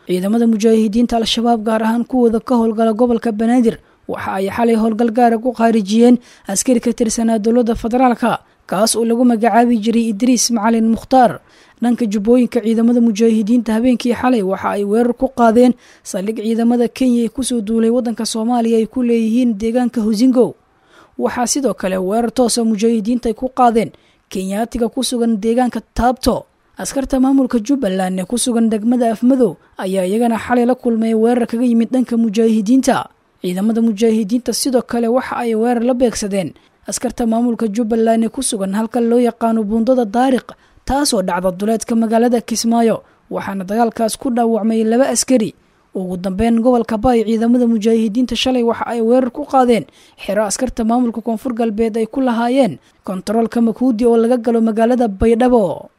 ciidamada mujaahidiinta al-shabaab gaar ahaan kuwooda ka howlgala gobolka banaadir waxa ay xalay howlgal gaara ku khaarijiyeen askari ka tirsanaa dowladda federaalka kaas oo lagu magacaabi jiray idriis macalin mukhtaar dhanka jubbooyinka ciidamada mujaahidiinta habeenkii xalay waxa ay weerar ku qaadeen saldhig ciidamada kenya ee kusoo duulay waddanka soomaaliya ay ku leeyihiin deegaanka husingo waxaa sidoo kale weerar toosa mujaahidiinta ay ku qaadeen kenyaatiga ku sugan deegaanka taabto askarta maamulka jubbaland ee ku sugan degmada afmadow ayaa iyagana xalay la kulmay weerar kaga yimid dhanka mujaahidiinta ciidamada mujaahidiinta sidoo kale waxa ay weerar la beegsadeen askarta maamulka jubbaland ee ku sugan halka loo yaqaano buundada daariq taasoo dhacda duleedka magaalada kismaayo waxaana dagaalkaas ku dhaawacmay laba askari ugu dambeyn gobolka baay ciidamada mujaahidiinta shalay waxa ay weerar ku qaadeen xero askarta maamulka koonfur galbeed ay ku lahaayeen kontaroolka makuudi oo laga galo magaalada baydhabo